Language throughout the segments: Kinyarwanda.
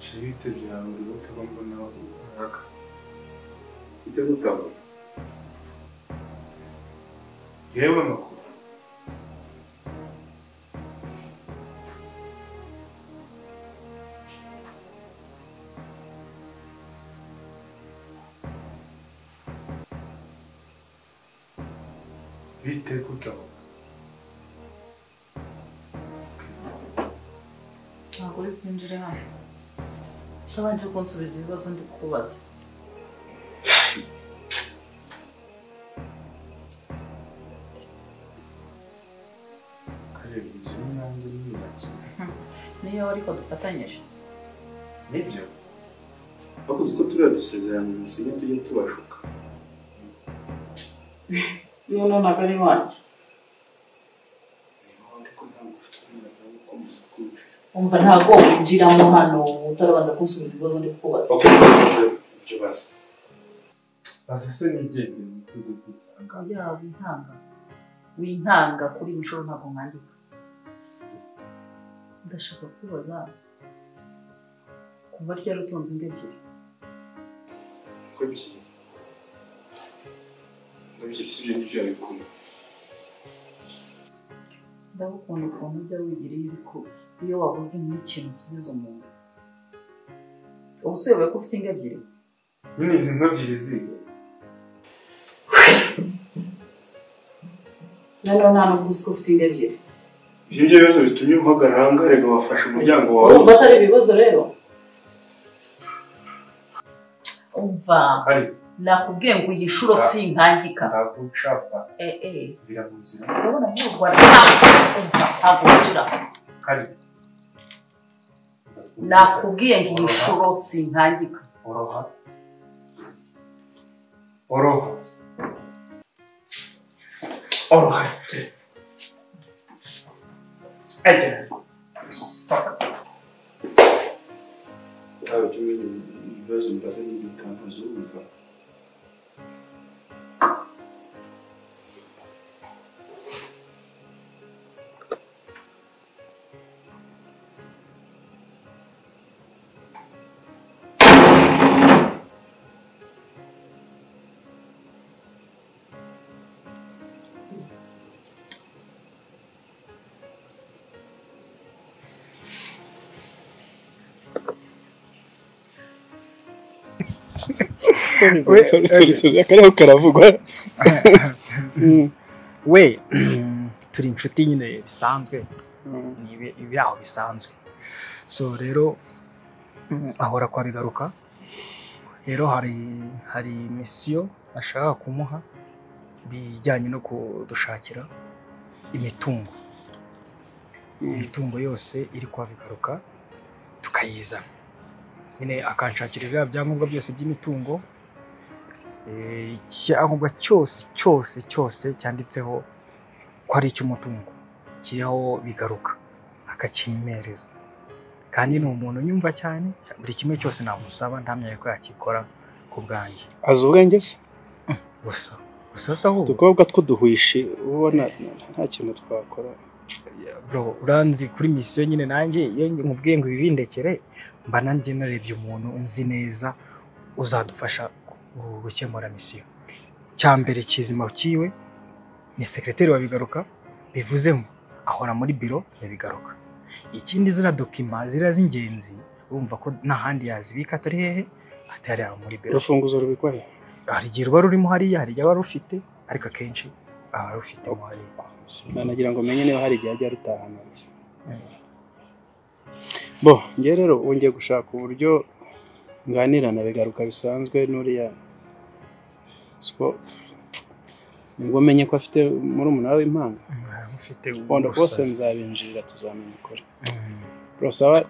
Cibite byawe uributabo mbona umwaka. Ite gutabo. Yewe makuru. Bite gutabo. Ntabwo uri kwinjira hano. Utabanje kunsubiza ibibazo ndi kubaza. Kareba inzu y'inyange n'iyubakira. Niyo ariko dufatanyije. Nibyo. Bakoze uko turiya dusezeranye musinye tujye tubashuka. Noneho ntabwo ari wanjye. Niba wari ko ntabwo ufite umwanya wo gukomeza kumvira. Umva ntabwo winjiramo hano utarabanza kunsubiza ibibazo ndi kubaza. Bakoze ibyo bazi. Bazi se n'igendere mu gihugu cy'itanga. Kugira ngo wintanga. Wintanga kuri iyi nshuro ntabwo mwandika. Ndashaka kubaza kuva ryari utunze inda ebyiri. Uko ebyiri. Uko ebyiri si byo ni byo yari kumwe. Ndagukunda ukuntu ujya wigiriye ariko iyo wabuze n'ikintu usubiza umuntu. Ubu se uyobewe ko ufite inda ebyiri? Nyine izi nka ebyiri ziga. Noneho nta nubwo uzi ko ufite inda ebyiri. Ibyo ngibyo bibazo bitumye uhagarara aha ngaha, reka wafashe umuryango wawe. Urumva atari ibibazo rero? Umva Kari nakubwiye ngo iyi nshuro si intangika. ntabwo ushaka Eh eh. biramuzi. urabona muri urwo rwanda ntabwo winjira Kari. nakubwiye ngo iyi nshuro sintangika Oroha. Oroha. Oroha. Ejya. Ntawe ujya umenya ibibazo mbaza n'ibyo utambaza wumva. we akariho karavugwa we turi inshuti nyine bisanzwe ni ibi- ibyaho bisanzwe so rero mm, ahora kwa bigaruka rero hari hari misiyo ashaka kumuha bijyanye no kudushakira imitungo imitungo yose iri kwa bigaruka tukayizana nyine akanshakira ibya byangombwa byose by'imitungo eh, icyangombwa cyose cyose cyose cyanditseho ko ari icy'umutungo kiriho bigaruka akakimpereza kandi ni umuntu nyumva cyane buri kimwe cyose namusaba ntamyaye ko yakikora ku bwanjye azi ubwenge se gusa gusa se ahubwo udukobwa tw'uduhwishi uba ubona nta kintu twakora bro uranzi kuri misiyo nyine nanjye iyo nkubwiye ngo ibibindekere mba nanjye narebye umuntu nzi neza uzadufasha gu- gukemura misiyo cya mbere kizima kiwe ni sekreteri wa bigaruka bivuzemo ahora muri biro ya bigaruka ikindi ziriya dokima ziriya z'ingenzi urumva ko nta handi yazibika atari hehe atari aho muri biro urufunguzo rubikwa he hari igihe ruba rurimo hariya hari igihe aba arufite ariko akenshi aba arufitemo hariya nanagira ngo menye niba hari igihe ajya arutahana gusa bo njye rero wongeye gushaka uburyo nganira na bigaruka bisanzwe n'uriya siko nibwo umenye ko afite murumuna we w'impanga aramufite bondo bose ubusazi. nzabinjira tuzamenya ukuri Mm. rosaba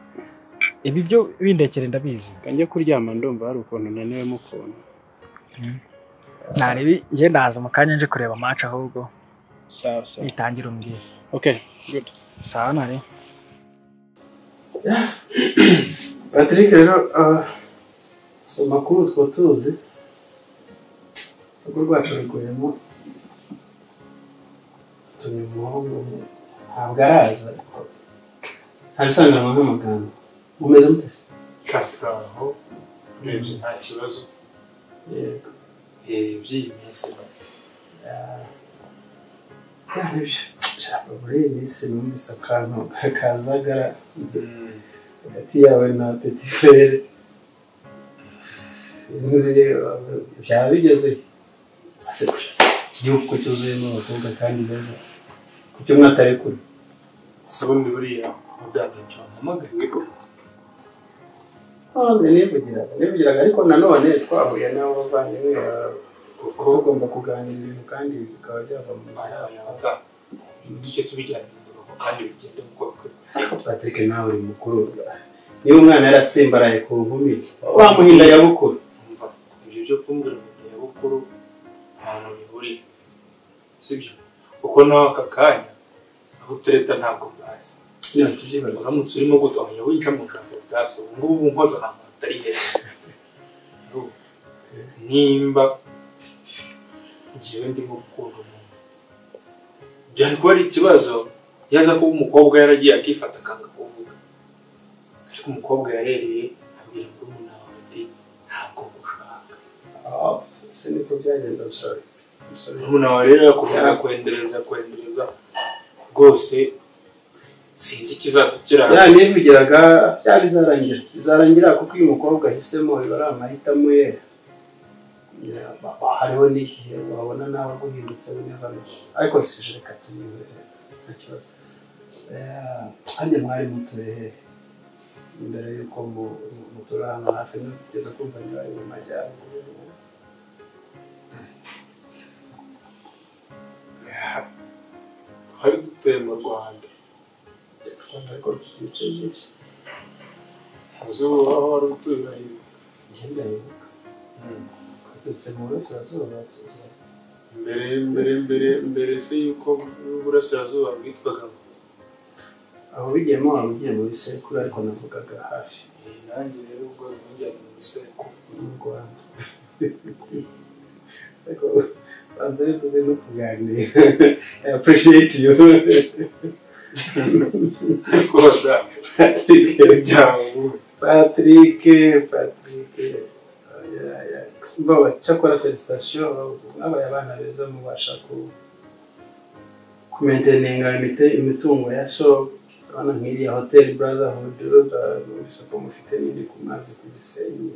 ibi byo bindekere ndabizi kanjye kuryama ndumva hari ukuntu naniwemo ukuntu narebi nge ndaza mu kanya nje kureba match ahubwo sawa sawa itangire umbwire okay good sawa nare Patrick rero ah, si amakuru utwo tuzi urugo rwacu ruguyemo tumenya umuhungu ntabwo araza ariko ntabisanganwa nk'amagambo mumeze mutese turi aho urebye nta kibazo Eh, by'iyi minsi ya- ya, nibyo. Shaka muri iyi minsi numvise akantu kazagara Mm. hagati yawe na peti fere nzi byaba bigeze asekuje iki gihugu ko cyuzuyemo abakobwa kandi beza kuki mwatarekura si ubundi buriya mubyagacyo mpamagaye nivugiraga nivugiraga ariko nanone twahuye n'abo bavandimwe ba- kuko tugomba kuganira ibintu kandi bikaba byava mu buzima aya yaba tujye tubijyana umurongo kandi bigende nk'uko bikwiye ariko patrick nawe uri mukuru niba umwana yaratsimbaraye ku nkumi wamuhinda yabukuru umva ibyo byo kumbwira mu gihe bukuru nta hantu bihuriye sibyo kuko nawe aka kanya aho utereta ntabwo bwazi ntitubyibara uramutse urimo gutohanya winjira mu ijambo bwazo ubu ngubu nkoze ahantu hatari heza Ariko nimba ngewe ndimo gukunda umuntu byari kuba ari ikibazo yaza kuba umukobwa yaragiye akifata akanga kuvuga ariko umukobwa yarereye abwira murumuna wawe ati ntabwo ngushaka se niko byagenze abasore abasore murumuna wawe rero yakomeza kwendereza kwendereza rwose sinzi ikizakukirana ya nivugiraga byaba bizarangira bizarangira kuko iyo umukobwa ahisemo biba ari amahitamo ye Ya, ba- hariho n'igihe wabona nawe guhindutse unevano ariko sije reka tuyiwe nta kibazo Ya, kandi mwari mutuye he imbere y'uko mu- mu- mutura hano hafi kugeza kumva niba ari mu majyaruguru twari dutuye mu rwanda ariko dufite ibice byinshi ubuzima waba wari utuye ngenda yibuka twaturutse mu burasirazuba tuza mbere mbere mbere mbere se yuko uburasirazuba bwitwaga aho bigiyemo waba ugiye mu bisekuru ariko navugaga hafi Eh, nanjye rero ubwo bimujyanye mu bisekuru mu rwanda ariko banze bikuze no kuganira i appreciate you ariko badame byaba ubundi patrick patrick oya, ya. mbawa cyakora felicitation mwabaye abana beza mubasha ku kumenteninga imite- imitungo ya so abana nk'iriya hotel brotherhood ba- numvise ko mufite n'indi ku mazi ku gisenyi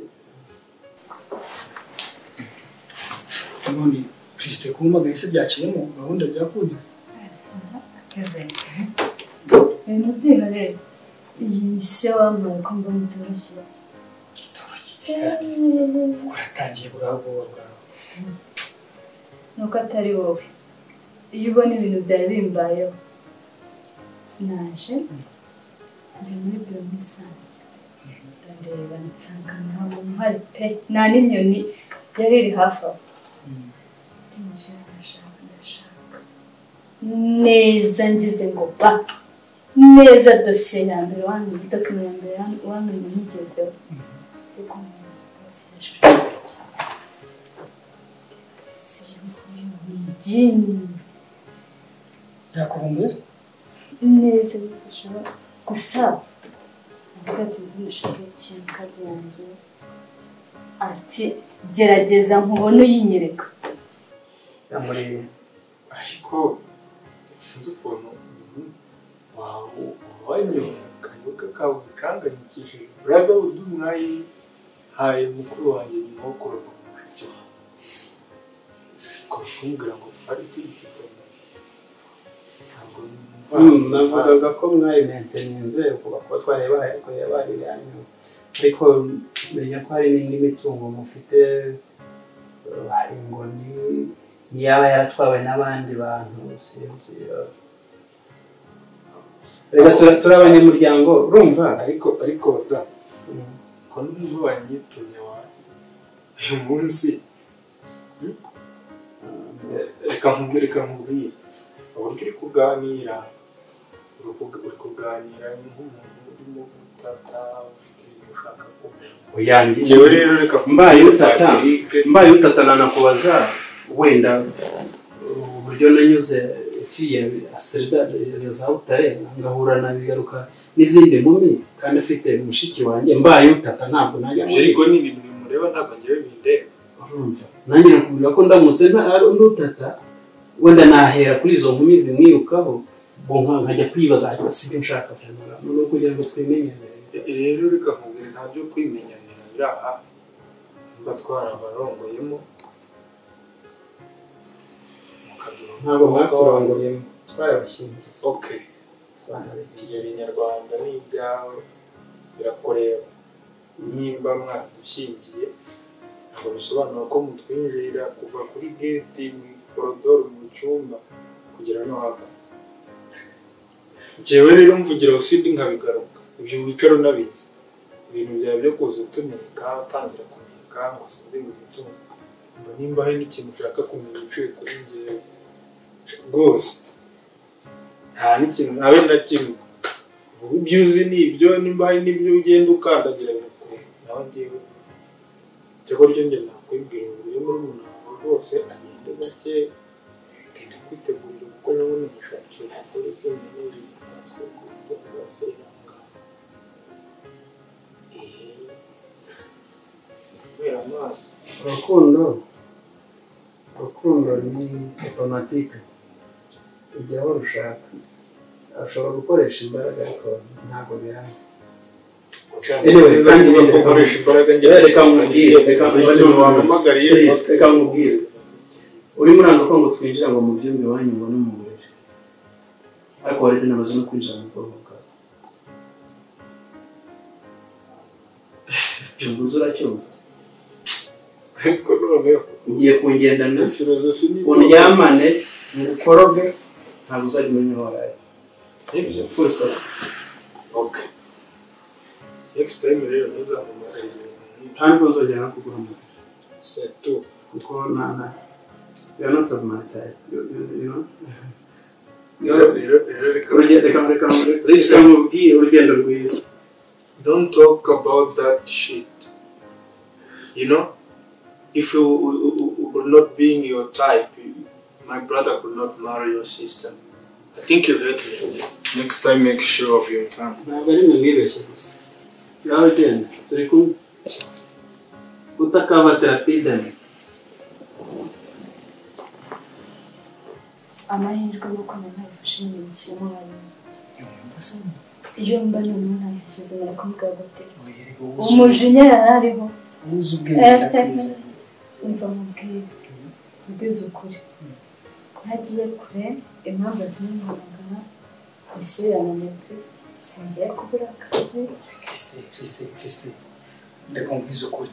ubundi kirisite kumpamagaye se byaciyemo gahunda byakunze mubyeyi rero iyi misiyo wambaye ko mba mutoroshye uratangiye bwawe bwawe bwawe nuko atari wowe iyo ubona ibintu byari bimbayeho naje ndi muri biro musanze ndareba nsanga nta muntu uhari pe nta n'inyoni yari iri hafi aho ndinjira ndashaka ndashaka neza ngize ngo ba neza dosiye ya mbere wamenye dokima ya mbere wamenye nyigezeho ariko umuntu wese yashobora Jimmy. yakuvumbuye neza bifasha gusa avuga ati ntushaka ikintu kandi yanjye ati gerageza nkubone uyinyereka ya muri ariko sinzi ukuntu umuntu wawe wanyoye akayoga kawe kanganyikishije brotherhood mwayi haye mukuru wanjye nyuma wo kuroga mu mushiki wawe siko kumbwira ngo twari tuyifitanye ntabwo numva Mm, navugaga ko mwari maintenance kuba ko twareba ariko yabari yanyu ariko menya ko hari n'indi mitungo mufite eh, hari ngo ni yaba yaratwawe n'abandi bantu sinzi eh. reka tura- turi abanyamuryango urumva ariko ariko da Mm. ko numva wanyitumye wa uyu munsi hmm? Eh, reka nkubwire reka nkubwire uburyo uri kuganira uri kug- uri kuganira nk'umuntu urimo gutata ufite ibintu ushaka kumenya uyanjye ngewe rero reka Mbaye utata. Patrick, mbaye utatana nakubaza wenda uh, uburyo nanyuze fiye asitirida za butare ngahura na bigaruka n'izindi nkumi kandi afite mushiki wanjye mbaye utata ntabwo najya ibyo ariko ni ibintu bimureba ntabwo ngewe bindeba urumva nanjye nakubwira ko ndamutse nta ari undi utata wenda nahera kuri izo nkumi zimwirukaho ubwo nka- nkajya kwibaza ariko si byo nshaka kujyana no kugira ngo twimenyere rero reka nkubwire nta byo kwimenyanira biri aha niba twarabarongoyemo mukaduha ntabwo mwaturanguriyemo twarabashyingiye ok twarabashyingiye kigeli nyarwanda n'ibyawe birakureba nimba mwadushingiye ntabwo bisobanura ko mutwinjirira kuva kuri geti mu korodoro mu cyumba kugera no hakurya njyewe rero mvugira usibye nkabigaruka ibyo wicara unabizi ibintu byawe byo kuza utunika utangira kunika ngo sinzi ngo utunga mba nimba hari n'ikintu ushaka kumenya uciye kuri njyewe rwose nta n'ikintu nawe na kimwe vuga ibyo uzi ni ibyo nimba hari n'ibyo ugenda ukandagira birakureba nawe ngewe cyakora ibyo njye nakwibwira ngo uriye muri umuntu rwose agende gake genda kwitegurira kuko nawe nishakira kuri izindi n'izindi rwose ku buryo bwose irangana kubera amaso urukundo urukundo ni otomatike ujya aho rushaka ushobora gukoresha imbaraga ariko ntabwo biranga Anyway, kandi niba reka- ukoresha imbaraga reka nkubwire, reka nkubwire, ikintu wampamagariye Please, reka nkubwire urimo uranga ko ngo twinjira ngo mu byumba iwanyu ngo no mu buriri ariko warete namaze no kwinjira mu bwonko bwawe cyumbuze uracyumva ariko noneho ugiye kungendana iyo filozofi ni undyamane ngukoroge ntabwo uzajya umenya aho waraye Nibyo. full stop Ok. Next time rero ntuzampamagarire ibintu nk'ibyo. kandi ko nzongera no kuguhamagara Set two. kuko na na you are not of my type you, you, you know You're- Rero rero reka urugendo reka reka reka Listen. mubwire urugendo rwiza don't talk about that shit. You know, if you you- you were not being your type, you- my brother could not marry your sister. I think you hurt me. Next time, make sure of your tongue. ntabwo ari mwe mwibeshye gusa ngaho genda turi kumwe utakabatira pidani amahirwe yo kumenya ubufasha ibintu bishyiramo abantu iyo mba ni umuntu ntayashyize barakumubwira gute umujinya yari ariho uzi ubwenge ndakwize umva mubwire mubwize ukuri ntagiye kure impamvu yatumye muhamagara misiyo yananirwe singiye kubura akazi kirisite kirisite kirisite reka nkubwize ukuri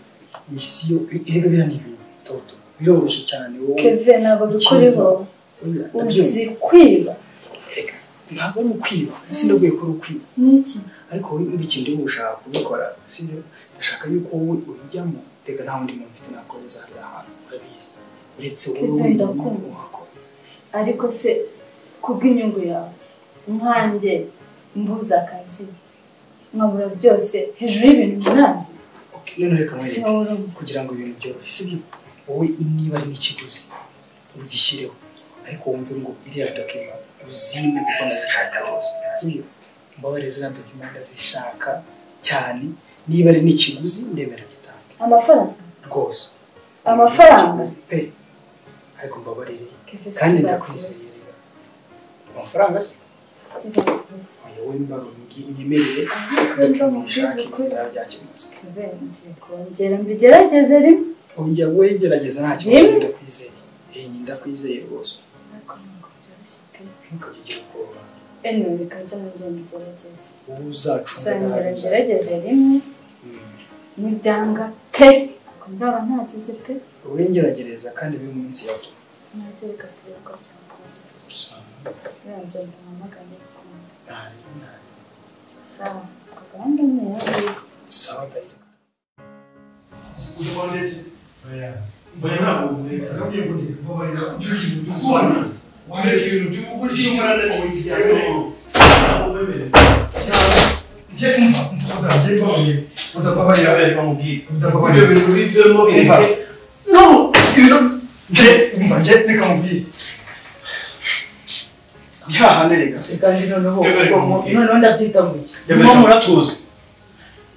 misiyo erega biriya ni ibintu bitoto biroroshye cyane wowe keve ntabwo bikuriho oya ndabyumva uzi kwiba Erega, ntabwo ari ukwiba sindabwiye ko ari ukwiba n'iki ariko wowe umva ikintu urimo ushaka kubikora sibyo ndashaka yuko wowe ubijyamo reka nta wundi muntu mfite nakoreza hariya hantu urabizi uretse wowe Kevin, wenyine ndakumva. wakora ariko se kubw'inyungu yawe nkanjye mbuze akazi nkabura byose hejuru y'ibintu munazi Okay, none reka nkwereke sihoro kugira ngo ibintu byorohe sibyo wowe niba ari n'ikiguzi ugishyireho ariko wumve ngo iriya dokima uzimbe kuko ndazishaka hose sibyo mbabare ziriya dokima ndazishaka cyane niba ari n'ikiguzi ndemera gitange amafaranga rwose Amafaranga? pe ariko mbabarire Kevin, kandi tuzakubuza. ndakwizeye amafaranga se tuzakubuza wowe mbaru nyemerere Ndumva dokima mubwize uyishake ukuri. byaba byakemutse Kevin, ngiye kongera mbigerageze rimwe ujya wegerageza nta Jimmy? kibazo ndakwizeye Eh, ndakwizeye rwose ariko ntabwo byoroshye pe ntukajye ugira ubwoba anyway reka nzongera mbigerageze wowe uzacunga nzongera nabi. ngerageze rimwe Mm. nibyanga pe ariko nzaba ntagize pe wowe ngeragereza kandi buri munsi yawe ntacyo reka turebe ko byakunda rero nzongera mpamagare gukunda Ntari, ntari. sawa kagahanda ni yawe sawa ndahita Urimo ndetse? Oya. Oya ntabwo umureka. Nabwiye ngo ndeka mbabarira ujye ukinga udusobanutse. Wareka ibintu by'ubu buryo iyo unkorana n'izi yawe. Ntabwo umwemerera. Cyangwa ujye umva umva udagiye bamwe. Udababarira reka mubwire. Udababarira. Ibyo bintu bivemo bireke. No! Ibyo- Njye, umva, njye, reka mubwire. ihahane rega se kandi noneho Kevin, ubwo mu- kumubwira. noneho ndabyita gutya Kevin, niba muratuza tuzi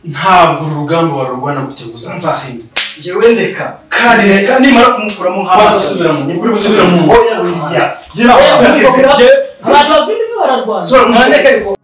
ntabwo uru rugamba warurwana gutya ngo uzatsinda njyewe ndeka kandi reka nimara kumukuramo amazi asubira mu Ni nibwo kuri uri gusubira mu mu oya ngira Oya, aho bararwana. Sura mu- Nandeka ariko